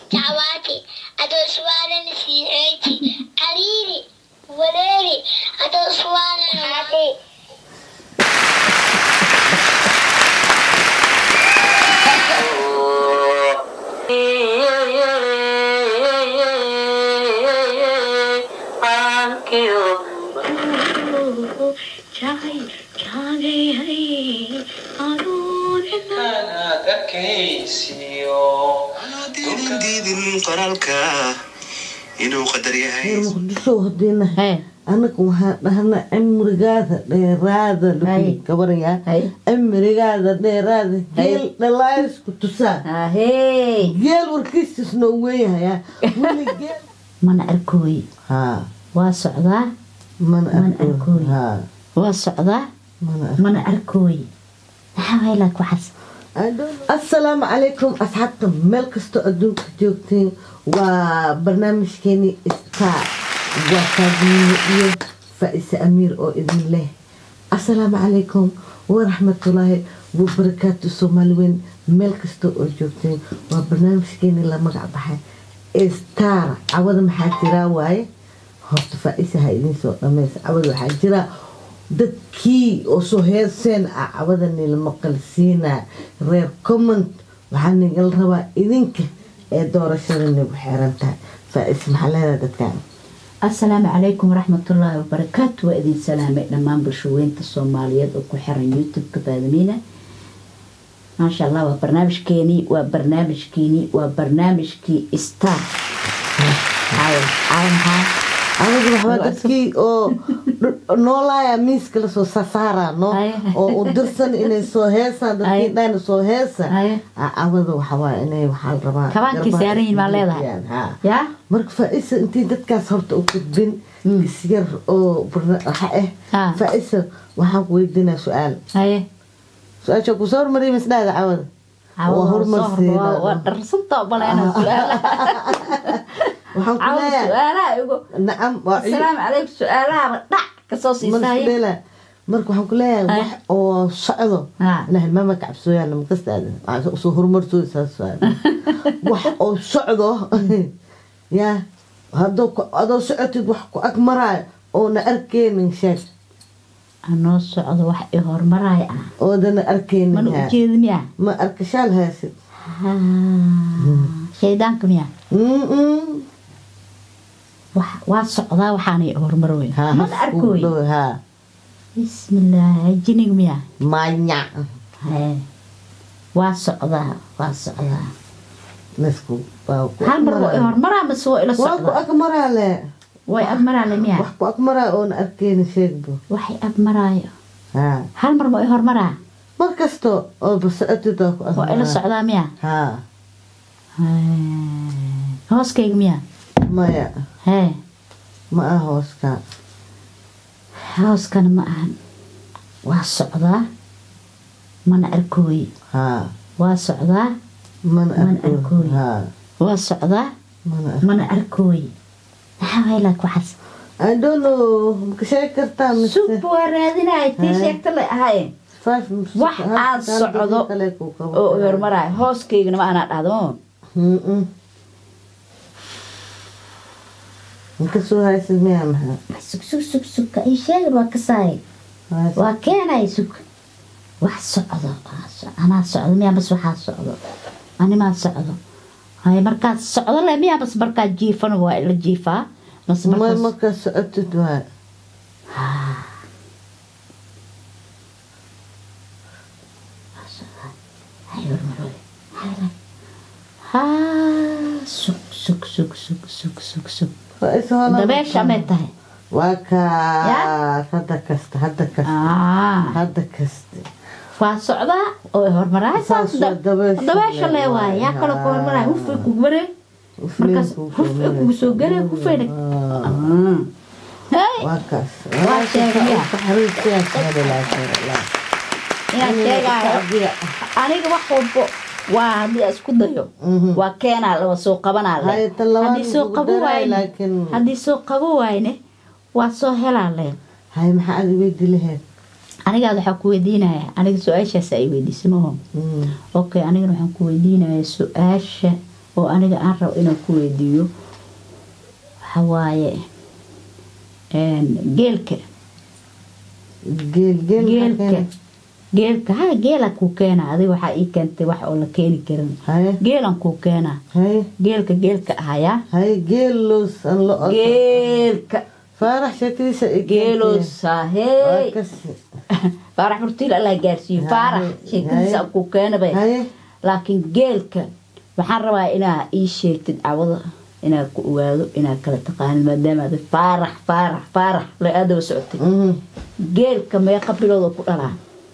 dacwaati adooswaanan siiceyti cariiri wareeri adooswaanan haati Aanadinin diidin qoraalka inuu qadar yahay reer muqdisho hadiina Hee. anaga waxaan dhahnaa cimrigaada dheeraada Hay. lagu gabaraya Hay. cimrigaada dheeraada Hay. geel dhalaysku tusaa ahey geel warkiistis noo weynhayaa weli geel mana arkooy haa waa socdaa mana Mana arko arkooy. haa waa socdaa mana arko mana arkooy maxaa waylaak waxaas asalaamu calaykum asxaabta meel kastoo adduunka joogtiin waa barnaamijkeeni star waa kaadimiine iyo faa-ise amiir oo idin leh asalaamu calaykum waraxmatullaahi wabarakaatu soomaali weyn meel kastoo oo joogtiin waa barnaamijkeeni la magac baxay star cawada maxaa jiraa waaye horta faa-ise ha idiin soo dhameysa cawada waxaa jiraa dadkii oo soo heeseen ah cawadani la maqalsiinaa reer comment waxaa nagala rabaa idinka ee doorashada nagu xeeran tahay faa-is maxaa leedahay dadkan asalaamu calaykum waraxmatullaahi wabarakaatu waa idin salaamay dhammaan bulshaweynta soomaaliyeed oo ku xiran youtube-ka baadamiina maasha allah waa barnaamijkeenii waa barnaamijkeenii waa barnaamijkii star caawa caawa maxaa anigu waxbaa dadkii oo dh- noolaaya miiska lasoo sasaara no Ay. oo u dirsan inay soo heesaan dadkii Ay. dhayna soo heesa Ay. Ah, cawada waxawaa inay waxaa la rabaa Kabaankii garbaha saaran yihiin baa isku leedahay. buujiyaan, haa. yaa marka faa-isa intii dadkaas horta u gudbin isyar oo barna- waxa Ah. ah faa-isa waxaan ku weydiinaa su-aal haye su-aasha kusoo hormariyay masdhaada cawada caawa waa waa soo hormarsiina. horba waa dharsanta baleena su-aalaha waxaan ku caawa leeyahay su-aalaha igu nacam waa ciid asalaamu calaykum su-aalahaba dhac kasoo siisahay masdheela marka waxaan ku leeyahay Ay. wax oo socdo Ah. inaa hilmaama kacabsooyaan makastaada waxaan soo hormarsooy saas waay. wax oo socdo yaa haddoo ku- adoo socotid wax ku ag maraayo oona arkeynin sheeg anoo socdo wax i hormaraay ah oodana arkeynin mana haa. ujeedi miya ma arkashaal haysid shaydaanka miya Mm-mm. wax- waa socdaa waxaanay hormarooy Haa, mana has kugu arkooy dhow, haa. bismillaahi jinig miya manya Hee. waa socdaa waa socdaa Nasku- waa ku hal mar waa i agmaraa. hormaraa mase waa ila waa ku socdaa agmaraale way agmaraale miya wax ku agmaraa oona arkeynin sheegbo waxay agmaraayo haa hal mar ma i hormaraa mar kasto oo basocotid waa ku waa ila agmaraa socdaa miya haa Hee. hooskayga miya maya hee ma ah hooska hooskana ma ahan waa socdaa mana arkooy haa waa socdaa mana Mana arko arkooy. haa waa socdaa mana arko mana arkooy maxaa waylaak waxaas I don't know maka sheegi kartaa mise sub waa raadinaya tii Hee. sheegta la ahaye Five mise- wax hal- aad hal socdo dadka kale kuu qabo oo karaa. hormaraayo hooskaygana ma anaa dhahdo Mm-mm. Maka soo haysid miyaa maxaa sug sug sug sugka ii sheegin waa kasaay Haysid. waa keenay sug wax socdo waa so- anaa socdo miyaa bas waxaa socdo animaa socdo hay markaad socdo le miyaa bas markaad jiifana waa ila jiifaa bas ma markaas markaa socotid waay hay hormarooy haa sug sug sug sug sug sug sug Waa is holan- dabeesha may tahay waa kaa Yaa? hadda kasta hadda kasta Ah, hadda kasta waa socdaa oo hormaraay Saas waa dabeesha dabeesha le le waay yaa waay, kaloo ku hormaraay haa. hufay kugu maree markaas hufay kugu soo garay hufayna Ah, hey waa kaas Waa sheegay miyaa? taxriirtiyaas hada laakiin inaan sheegaayo aniga wax walbo waa haddii aan isku dayo Mhm. waa keenaa laba soo qabanaa le Hay, tan labaad haddii soo ugu qabo daray, waayne laakiin- haddii soo qabo waayne waa soo helaa le hay maxaa aad weydi lahayd anigaad waxaa ku weydiinaya aniga su-aashaas ay weydiisay maho Mm. okay anigana waxaan ku weydiinaya su-aasha oo aniga aan rabo inaan ku weydiiyo waxa waaye een, geelka geel geel maxaa geelka keenay? geelka ha geela kuu keena adiga waxaa ii keentay wax oo la keeni karin haye geelan kuu keena haye geelka geelka ahayaa haye geeloos aan lo geelka faarax sheekadiisa i keentay. geeloos Waa ahey kasi. faarax murtiil allah gaarsiiyo Haye, faarax sheekadiisa haye. kuu keena bay haye laakiin geelka waxaan rabaa inaa ii sheegtid cawada inaa ku ogaado inaa kala taqaanid maadaama aad faarax faarax faarax la aadaba socotay mhm. geelka meeqa bilooda ku dhalaa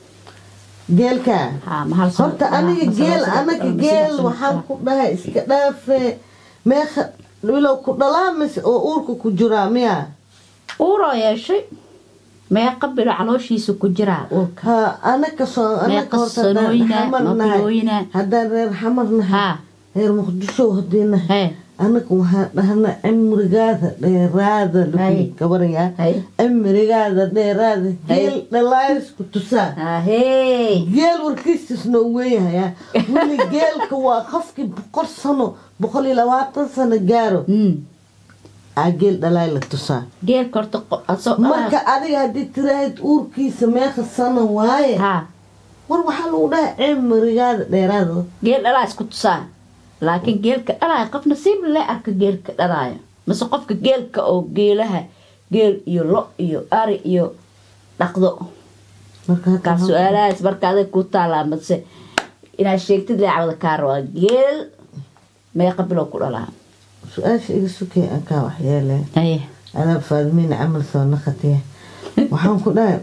geelka haa ma hal sano horta ku dhalaa, aniga ma sano geel sano ku anaga dhalaa, ma geel saddex sano ku waxaan dhalaa. ku dhahay iska dhaafe meeqa wilow ku dhalaa mise oo uurka ku jiraa miya uuroo yeeshay meeqa bilo calooshiisa ku jiraa uurka ha anaka soo anaka Meeqa horta haddaan sanooyina, xamar ma nahay bilooyina? haddaan reer xamar nahay haa reer muqdisho haddii nahay hee anaga waxaan dhahnaa cimrigaada dheeraada Hay. lagu gabarayaa hay cimrigaada dheeraada Hay. geel dhalaayisku tusaa ahey geel warkiistisna uu weeyahayaa weli geelka waa qofkii boqol sano boqol iyo labaatan sano gaaro Mm. aa geel dhalaay la tusaa geelka horta qo- asoo marka adiga haddii tiraahid uurkiisa meeqa sano waaye haa war waxaa lagu dhahay cimrigaada dheeraada geel dhalaa isku tusaa laakiin geelka dhalaayo qof nasiib le arka geelka dhalaayo mase qofka geelka oo geelaha geel iyo lo iyo ari iyo dhaqdo marka hadda kaa su-aalahaas marka adag ku taalaa mase inaad sheegtid leecawada kaa rabaa geel meeqa bilow ku dhalaa su-aasha iga sukay aan kaa waxyeele aye anaa faadmiina camal soo naqatiya waxaan ku dhahay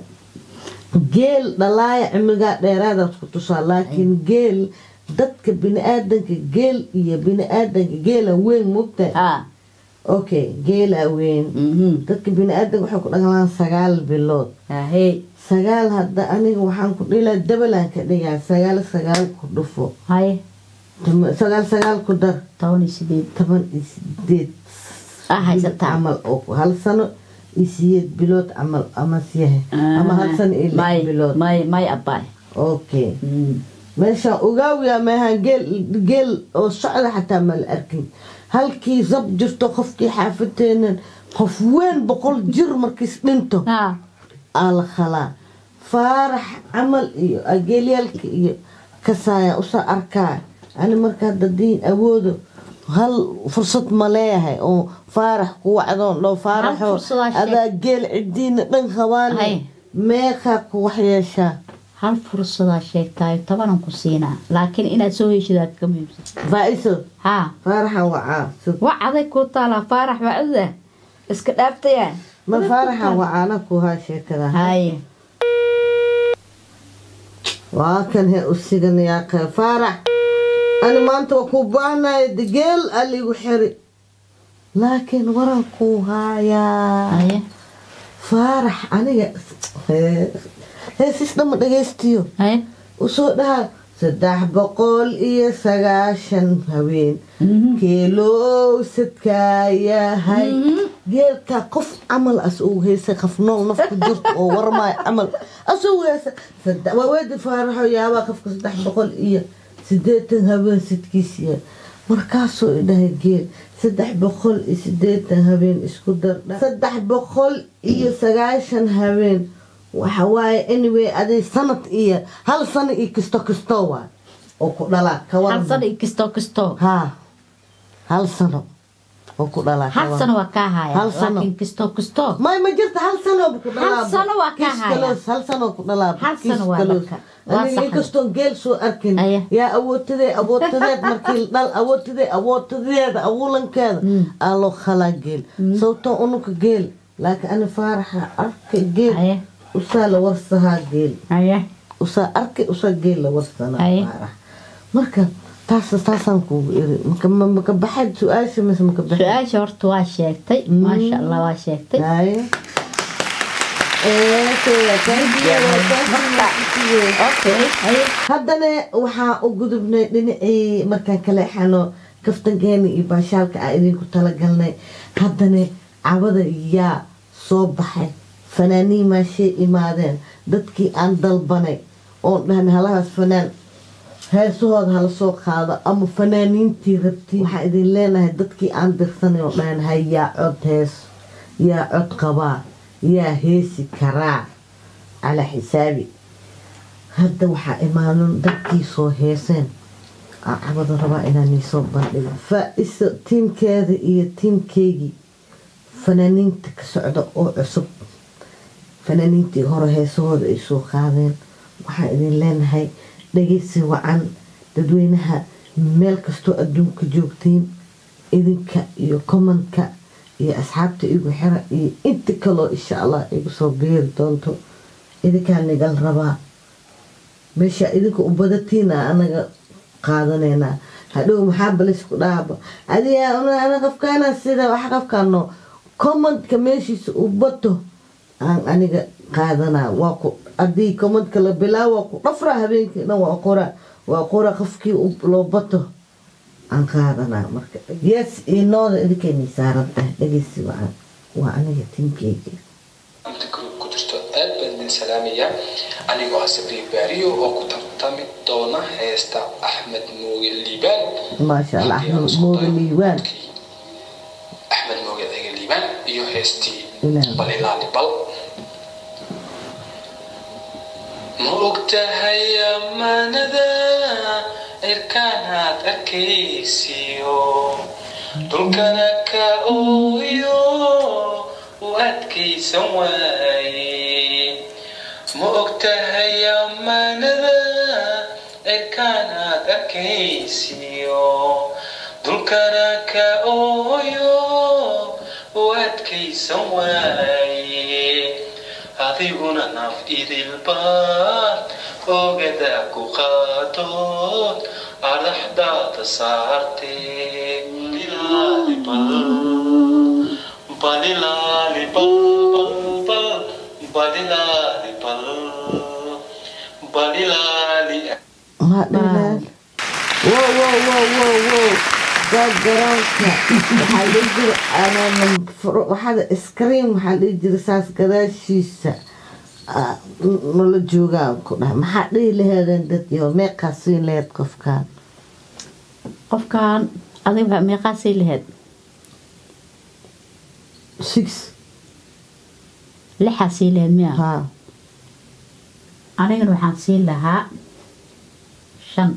geel dhalaaya cimrigaa dheeraadaad ku tusaa laakiin geel dadka bini-aadanka geel iyo bini-aadanka geela weyn mugta haa okay geela weyn mhm dadka bini-aadanka waxay ku dhaqlaan sagaal bilood ahey sagaal hadda aniga waxaan ku dhilaa dabalaan ka dhigaa sagaal sagaal ku dhufo haye Tama- sagaal sagaal ku dar toban iyo sideed toban iyo sideed ah haysataa camal oo hal sano iyo sideed bilood camal ama siyahe ama hal sano iyo may lix bilood may may abaay okay Mm. meeshaan ogaawiyaa maahan geel geel oo socda xataa ma la arkin halkii zab jirto qofkii xaafadeenan qof weyn boqol jir markiis dhinto haa aa la khalaa faarax camal iyo ageelyaalka iyo kasaaya usaa arkaa ani marka hadda diin awoodo hal fursad ma leeyahay oo faarax ku wacdoon dhow faaraxoo fursadaa sheeg. adaa geel cidiina dhan Hay. qabaane meeqaa ku waxyeeshaa hal fursadaa sheegtaayo tobanan ku siinaa laakiin inaad soo heshidaa ka muhiimsan faa-iso haa faaraxa wacaa sug wax adag kuu taalaa faarax bacda iska dhaaftayaa ma faaraxa wacaana ku haa sheekada haye waa kan he usiganayaa qe faarax ani maanta waa kuu baahnayo degeel aligu xiri laakiin waran kuu haayaa haye faarax aniga hee- heesis dhama dhagaystiyo haye usoo dhaha saddex boqol iyo sagaashan haween Mhm. keelow sadkaa yahay Mhm. geelka qof camal as uu heysay qof nool nafku jirto oo warmaayo camal as uu heysay Saddex- waa weedi faaraxo yaabaa qofka saddex boqol iyo sideetan habeen sidkiisiya markaasuu idhahay geel saddex boqol iyo sideetan habeen isku dardha saddex boqol iyo sagaashan habeen waxa waaye anyway aday sanad iyo hal sano iyo kisto kisto waa oo ku dhalaa ka hal waran sano iyo kistoo kistoo haa hal sano oo ku dhalaa ka hal waran. sano waa kaa haya Hal sano. laakiin kistoo kistoo may ma jirta hal sano ku dhalaa Hal sano waa ka haya. hal sano ku dhalaa Hal sano waa marka. Waa aniga saxan. inkastoo geel soo arkin Aya. yaa awoodtadee awoodtadeed markii dhal awoodtadee awoodtadeeda awuulankeeda aa loo khalaa geel sababtoo unuka geel laakiin ani faaraxa arka geel haye usaa la warsahaa geel haye usaa arkay usaa geel la warsanaa Aya. faarax marka taas taasaan kuugu iri maka ma- maka baxayd su-aasha mise maka baxayd su-aasha horta waa sheegtay maasha allah waa sheegtay Haye. Eh, kaya, thank you, thank you. okay haye haddana waxaa u gudubnay dhinacii markaan kale xano kaftankeena iyo baashaalka aan idinku talagalnay haddana cabada yaa soo baxay fanaaniin maashay imaadeen dadkii aan dalbanay oon dhahnay halahaas fanaan heesahooda hala soo qaado ama fanaaniintii rabtiin waxaan idin leenahay dadkii aan dirsanay oo dhahanahay yaa cod hees yaa cod qabaa yaa heesi karaa calaa xisaabi hadda waxaa imaanin dadkii soo heeseen cabada rabaa inaan iisoo bandhigo faa-isa tiimkeeda iyo tiimkeygii fanaaniinta ka socda oo cusub fanaaniintii hore heesahooda ay soo qaadeen waxaan idin leenahay dhageysi wacan dadweynaha meel kastoo adduunka joogtiin idinka iyo komanka iyo asxaabta igu xira iyo inta kaloo insha allah igu soo beeri doonto idinkaa nigal rabaa meesha idinka u badatiina anaga qaadanaynaa hadhow maxaa balisku dhaaba adiga qafkaana sida wax qafkaano commentka meeshiisa u bato aan aniga qaadanaa waa ku haddii commentka la bilaawo waa ku dhafraa habeenkii dhan waa qora waa qora qofkii loo bato aan qaadanaa marka yes iyo nooda idinkaynay saaran tahay dhegeysi wacan waa aniga tinkeyga inta group ku jirto aad baan idin salaamayaa anigoo ah sabriin baariyo oo ku tartami doona heesta axmed mooge liibaan maasha allah axmed mooge liibaan axmed mooge ciga liibaan iyo heestii Ilaah. balilaali bal ma ogtahay ammaanada cirkaanaad arkaysiyo dhulkana ka ooyo u adkaysan waaye ma ogtahay ammaanada cirkaanaad arkaysiyo dhulkana ka ooyo u adkaysan waaye adiguna naf idilbaad oogada ku qaatood adaxdaada saartee Balilaali bal, balilaali bal, bal, bal, balilaali bal, balilaali maa dhilaan wow wow wow wow wow gaagaroonka waxaa dhihi jira aanan furo waxaada iskriim waxaa dhihi jira saas gadaashiisa ah, n- nala joogaan ku dhahay maxaa dhihi laheedeen dad yo meeqaa siin laheed qofkaan qofkan adiga meeqaa sii laheyd six lixaa sii laheyd miya haa anigana waxaan sii lahaa shan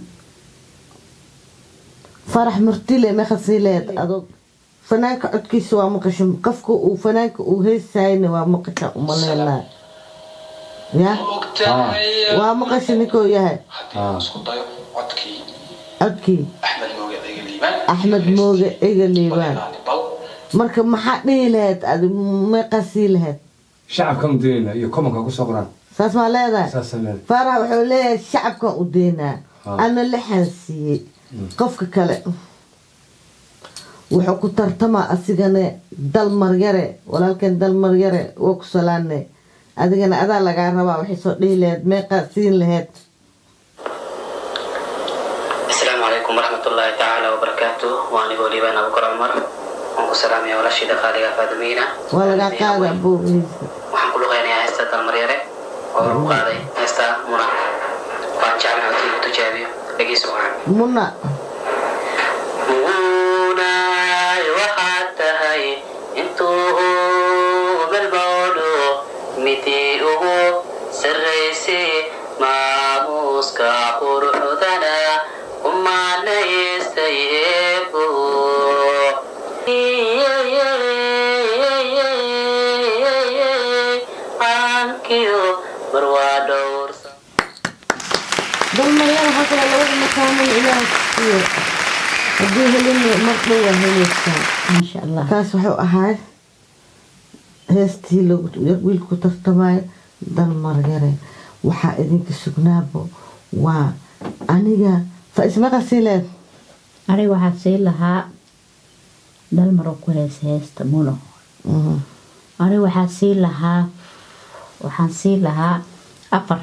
farax martile meeqa sii laheed adog fanaanka codkiisa waa maqasho qofka uu fanaanka uu heesayna waa maqasha umaleenaa ya ma ogtahay waa maqasha ninkuu yahay haddii aan isku dayo codkii codkii axmed mooge ciga liibaan axmed mooge ega liibaan balilaali bal marka maxaa dhihi laheyd adi meeqaa sii laheyd shacabkan u daynayna iyo komanka kusoo qoraan saas maa leedahay saasaan leedahay faarax wuxuu leeyahay shacabkan u deynaa Ah. ana lixan siiyey qofka kale wuxuu ku tartamaa asigane dalmaryare walaalkeen dalmaryare waa ku salaane adigana adaa lagaa rabaa waxay soo dhihi laheyd meeqaa siin laheyd asalaamu calaykum waraxmat ullaahi tacaala wabarakaatu waa anigoo liibaan abukar cumar waan ku salaamaya walaashii dhaqaaliga faadimiina waa lagaa qaada buugiisa waxaan ku luqeynayaa heesta dalmaryare oo lagu qaaday heesta muna waan jeclahay haddii uu tijaabiyo dhegeysi wacan muna munaay waxaad tahay intuu galbowdho midii ugu sarraysay maamuuska quruxdana umaanaystay eebo aankiyo barwaa dhowrsa dalmaryare waxaa kale labada makaamin ilaah siiyo haddii helina mar dhow waa helaysaa maasha allah kaas wuxuu ahaa heestii lagu- wiilku ku tartamayo dalmaryare waxaa idinka sugnaabo waa aniga faismaqa siileed aniga waxaa sii lahaa dalmaro ku hees heesta muno aniga waxaa sii lahaa waxaan sii lahaa afar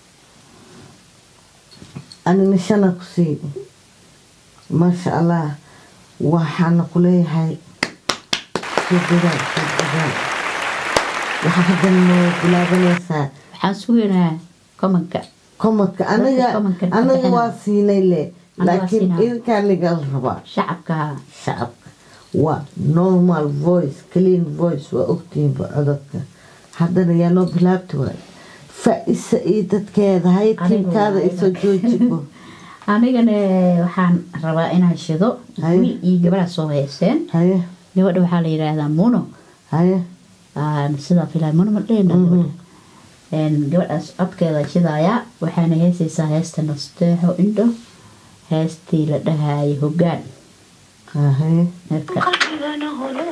anina shana ku sii maasha allah waxaana ku leeyahay soo dadaal soo dadaal waxaa haddan noo bilaabanaysaa waxaan sugaynaa komanka komadka aniga komadka ka aniga bixina. waa siinay le waa laakiin siinaa. idinkaa lagal rabaa shacabka shacabka waa normal voice clean voice waa ogtihiinba codadka haddana yaa noo bilaabti waay fa-isa iyo dadkeeda hay Anigu tiimkaada waa isoo joojibo anigana waxaan rabaa inaan shido Haye. wiil iyo gabadha soo heyseen haye gabadha waxaa la yidhaahdaa muno haye Aan sidaa filaa muno ma dhehna Mhm. gabadhaas codkeeda shidaaya waxaana heesaysaa heesta nasteexo indho heestii la dhahaayo hogaan haye marka qalbigana holo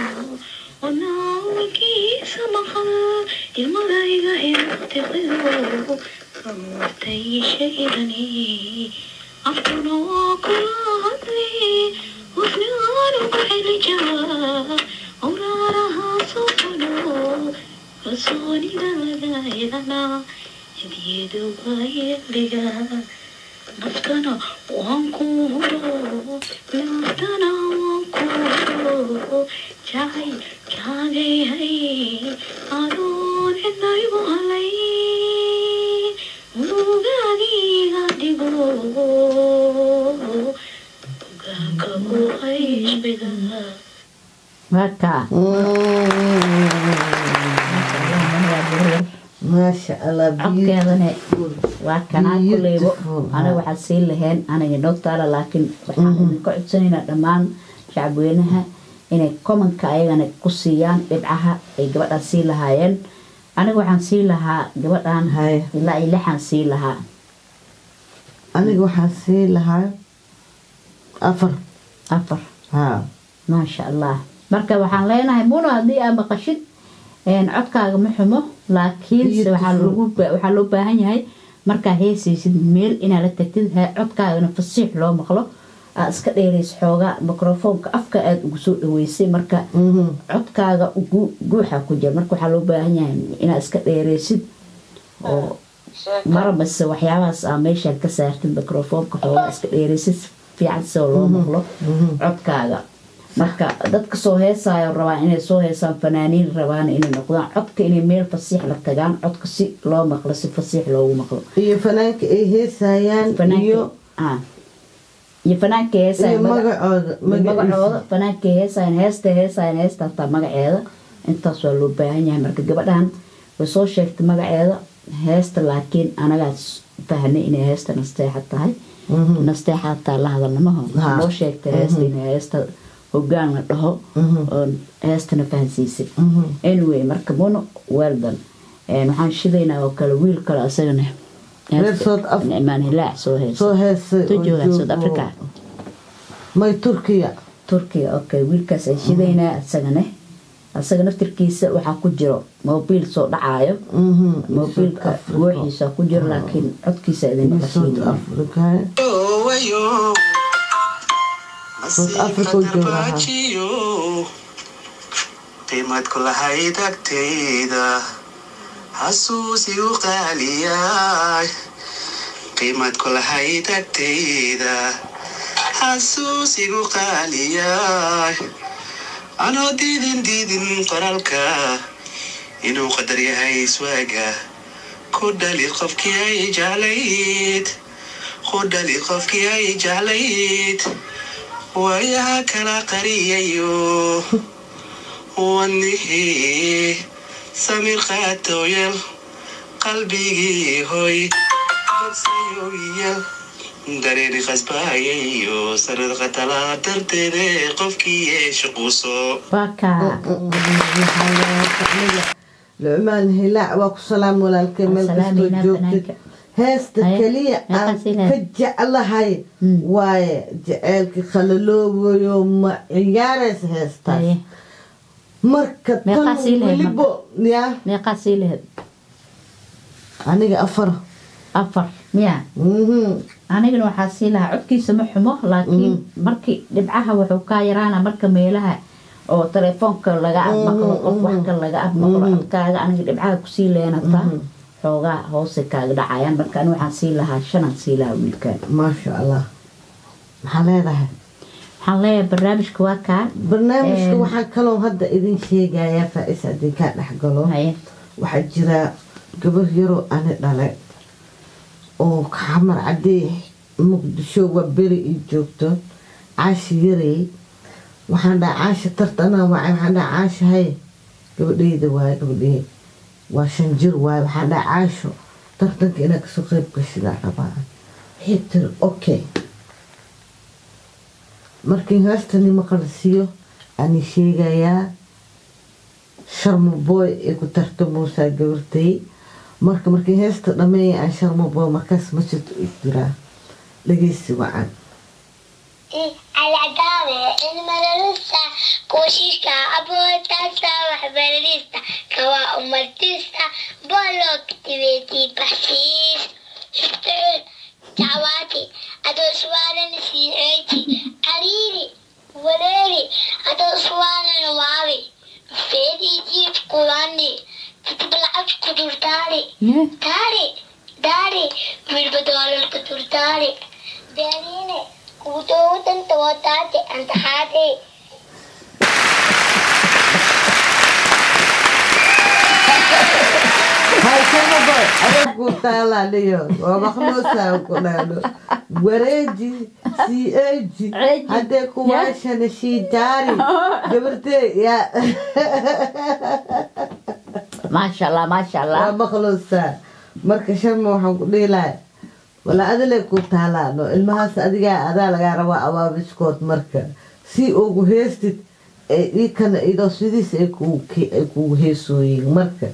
wanaagiisa maqal ilmadayga intiqido martay shaydani afkuna waa kula hadli hufnaan ugu celija awraaraha sofano kalsoonidadayana hadiyadu bayeliga naftana waan ku huro naftana waan ku huro jacay kaagayhay adoon cidnaygu halay mugaagiga dhigo ogaanka u haysbiga marka maasha allah codkeedana waa kanaa kuleybo Beautiful. aniga waxaa sii laheen aniga nogtaala laakiin waxaan idinka codsanaynaa dhammaan shacabweynaha inay komanka ayagana ku siiyaan dhibcaha ay gabadhaas sii lahaayeen aniga waxaan sii lahaa gabadhan Haye. ilaa iyo lixaan sii lahaa aniga waxaan sii lahaa afar afar haa maasha allah marka waxaan leenahay muno haddii aa maqashid een, codkaaga ma xumo laakiinse waxaa Beautiful. lagu ba- waxaa loo baahan yahay markaa heesaysid meel inaad la tagtid he- codkaagana fasiix loo maqlo aad iska dheeraysa xoogaa mikrofoonka afka aada ugu soo dhaweysay marka Mhm. codkaaga gu- guuxa ku jira marka waxaa loo baahan yahay inaad iska dheeraysid oo marabase waxyaabahaas aa meeshaad ka saartid mikrofoonka xoogaa iska dheeraysid si fiican soo loo maqlo codkaaga marka dadka soo heesaayo rabaan inay soo heesaan fanaaniin rabaan inay noqdaan codka inay meel fasiix la tagaan codka si loo maqlo si fasiix loogu maqlo iyo fanaanka ay heesayaan fanaanka iyo ah. iyo fanaanka heesaayo iyo maga- magacooda magacooda magaciisa fanaanka heesaayan heesta heesaayan heesta hataa magaceeda intaas waa loo baahan yahay marka gabadhan way soo sheegtay magaceeda heesta laakiin anagaas fahnay inay heesta nasteexa tahay nasteexa hataa la hadalnamaho Ha. loo sheegtay heesta inay heesta hogaan la dhaho oon heestana fahansiisay anyway marka muno weldan waxaan shidaynaa oo kale wiil kale asagana Reer South Af- nicmaan hilaac soo heesa soo heesay tu oo joogaa south joogo- africa may turkiya turkiga okay wiilkaas ay shidaynaa asagane asaga naftirkiisa waxaa ku jiro mobiil soo dhacaayo Mhm. mobiilka South Africa. gooxiisa ku jiro laakiin codkiisa idin Iyo South maqashiinaya Africa South Africa uu joogaa, ha. qiimad ku lahayd agtayda xasuusigu qaaliyay qiimad ku lahayd agtayda xasuusigu qaaliyay anoo diidin diidin qoraalka inuu qadar yahay iswaaga ku dhali qofkii ay jeclayd ku dhali qofkii ay jeclayd waayaha kala qariyayo wanihii samir qaatoyal qalbigii hoy balseyoyal dareeni qasbaayayo sanad qatalaa darteede qofkii yeesha quuso baka lucmaan hilaac waa ku salaam walaalkay meel kastoo Salaamaynaa joogtid fanaanka. heesta Haye, keliya meeqa aan sii lahayd? ka jeclahay Mm. waaye jaceylka khalaloobayo ma ciyaaraysa heestaas Haye. marka Meeqa tan sii lahayd welibo yaa meeqaa sii lahayd aniga afar afar miya Mhm. anigana waxaa sii lahaa codkiisa ma xumo laakiin markii dhibcaha wuxuu kaa yaraana marka meelaha oo telefoonka laga admaqlo qof wax kale laga admaqlo codkaaga aniga dhibcaha kusii leenataa xoogaa hoose kaaga dhacayaan marka ani waxaan sii lahaa shanaan sii lahaa wiilkaan maasha allah maxaa leedahay waxaan leeyahay barnaamijka waa kaa barnaamijka Een. waxaan kaloo hadda idin sheegayaa faa-is haddii kaa dhex galo haye waxaa jira gabar yaroo ani dhalay oo xamar cadee muqdisho waa beri ii joogto caashi yarey waxaan dhaha caasha tartana wacay waxaan dhaha caasha hay gabadheyda waaye gabadhey waa shan jir waaye waxaan dhaha caasho tartanka inaad kasoo qeyb gashidaa rabaa waxay tiri okay markii heestani maqalsiiyo ani sheegayaa sharma boy ee ku tartamuusaa gabartay marka markii heesta dhameeya aan sharma boy markaas masjid u jiraa dhageysi wacan العداوة المدرسة كوشيشة أبوتاسة وحبرليسة كوا أمرتيسة بولو كتبتي بحسيس شتعل دعواتي أدو سوالا نسيعيتي أريري وليري أدو سوالا نواوي فيدي جيب قواني تتبلعب كدور داري داري داري بالبدول الكدور داري داريني kutuutan tawataate antaxaate hay sharma boy adaa ku taalaa dhiyo waa maqnuusaa ku dhahdo wareeji sii eeji Ceeji. haddee kuwaashana shiijaari gabartee yaa maasha allah maasha waa allah maqluusaa marka sharma waxaan ku dhihi lahay wala adile ku taalaano ilmahaas adigaa adaa lagaa rabaa abaabiskood marka si ugu heestid ee ikana idoo sidiis ay kugu ke- ay kugu heesooyiin marka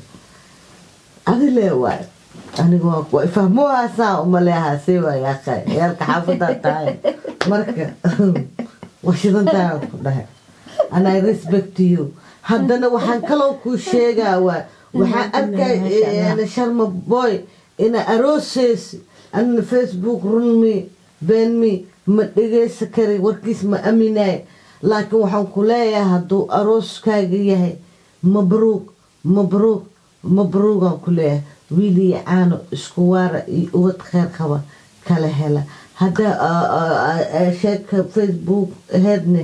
adile waay aniga waa kuwa fahmuhaasaa umaleehaasee waay akhay ciyaalka xaafadaa tahay marka waa shidantaa ku dhahay and I respect you haddana waxaan kaloo kuu sheegaa waa waxaan arkay sharma boy ina arooseys anna facebook runmi beenmi ma dhegeysa kari warkiis ma aminaay laakiin waxaan ku leeyahay hadduu arooskaaga yahay mabruuq mabruuq mabruuqaan ku leeyahay wiiliyo caano isku waara iyo ubad kheyr qaba kala hela haddaa sheeka facebook aheedne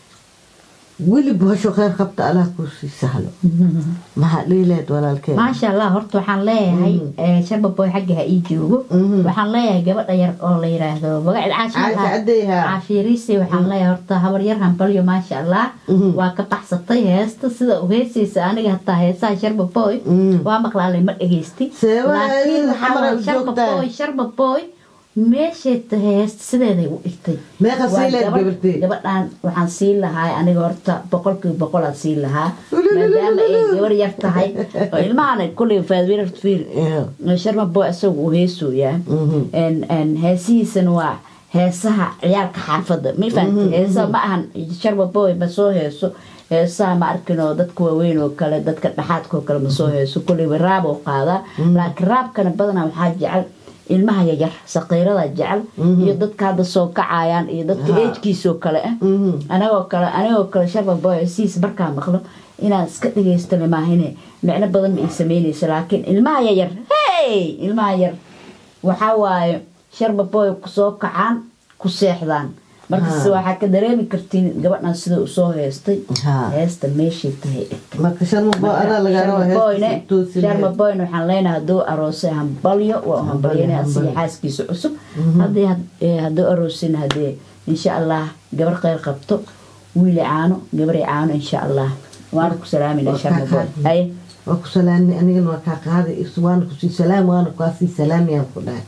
weli bahasho kheyr qabta allah kuusii sahlo maxaa dhiileed walaalkeen maasha allah horta waxaan leeyahay eh, sharba boy xagga ha ii joogo Mhm. waxaan leeyahay gabadha yar oo la yiraahdo magaceed caasha caasha cadeyha caashiiriisi waxaan leeyahay horta habar yar hambalyo maasha allah Mhm. waa ka baxsatay heesta sida u heesaysa aniga hataa heesaha sharba boy Mhm. waa maqlaalay ma dhegeysti Seeba, laakiin ayada waxaa xamar waaye ay u sharba joogtaa. boy sharba boy meeshay ta heesta sideeday u dhigtay meeqa Waa sii leed gabadh- gabartee gabadhaan waxaan siin lahaa aniga horta boqolkiiba boqolaad siin lahaa maadaama ay gabar yar tahay oo ilmahan kuley faadwirar fiir sharma boy isaga uu heesooyaa Mhm. En- en heesihiisana waa heesaha ciyaalka xaafada ma fahamtay heesaha ma ahan sharma boy ma soo heeso heesaha ma arkin oo dadka waaweyn oo kale dadka dhaxaadka oo kale ma soo heeso kuleyba raab oo qaadaa laakiin raabkana badanaa waxaa jecel ilmaha yaryar saqiirada jecel iyo dadka hadda soo kacayaan iyo dadka Ha. eejkiisoo kale ah Mhm. anagoo kale anigoo kale sharba boy siis markaa maqlo inaan iska dhagaysto lamaahine micno badan ma ii sameynayso laakiin ilmaha yaryar hey ilmaha yar waxaa waaye sharba boy kusoo kacaan ku seexdaan markase Ha. waxaa ka dareemi kartiin gabadhan sida usoo heestay Ha. heesta meeshay tahay marka sharma boy adaa lagaa rabaa boyne heesta toosin sharma boyne waxaan leenahay hadduu aroosay hambalyo waa u hambalyana asiga hambalyo. xaaskiisa cusub haddii had- eh, hadduu aroosin hadee insha allah gabar kheyr qabto wiili caano gabari caano insha allah waana ku salaaminaa Waa sharma kaa boy qaadnay. haye waa ku salaamay anigana waa kaa qaaday waana kusii salaam waana kaasii salaamiyaan ku dhahay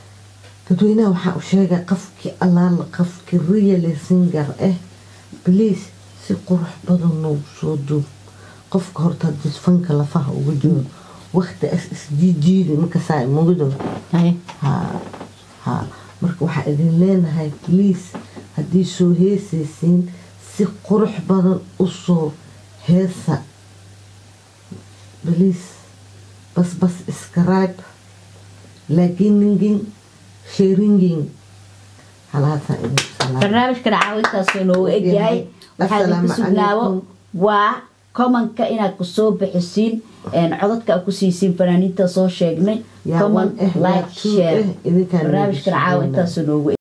dadweynaha waxaa u sheegay qofkii allaala qofkii real singer ah please si qurux badan noogu soo duub qofka horta hadii fanka lafaha uga jiro waqti as isjiijiidi markasaa mugdo haye ha ha marka waxaa idin leenahay please haddii soo heesaysiin si qurux badan u soo heesa please bas bas scribe lakiningin sharingin halaasaa idin salaam barnaamijkan caawintaasuu noogu egyahay waxaa idinku Assalaamu sugnaabo calaykum. waa komanka inaad kusoo bixisiin een, codadka aad ku siisiin fanaaniinta soo sheegnay yaa comment one eh yaa like two share eh idinkaan barnaamijkan caawintaasuu noogu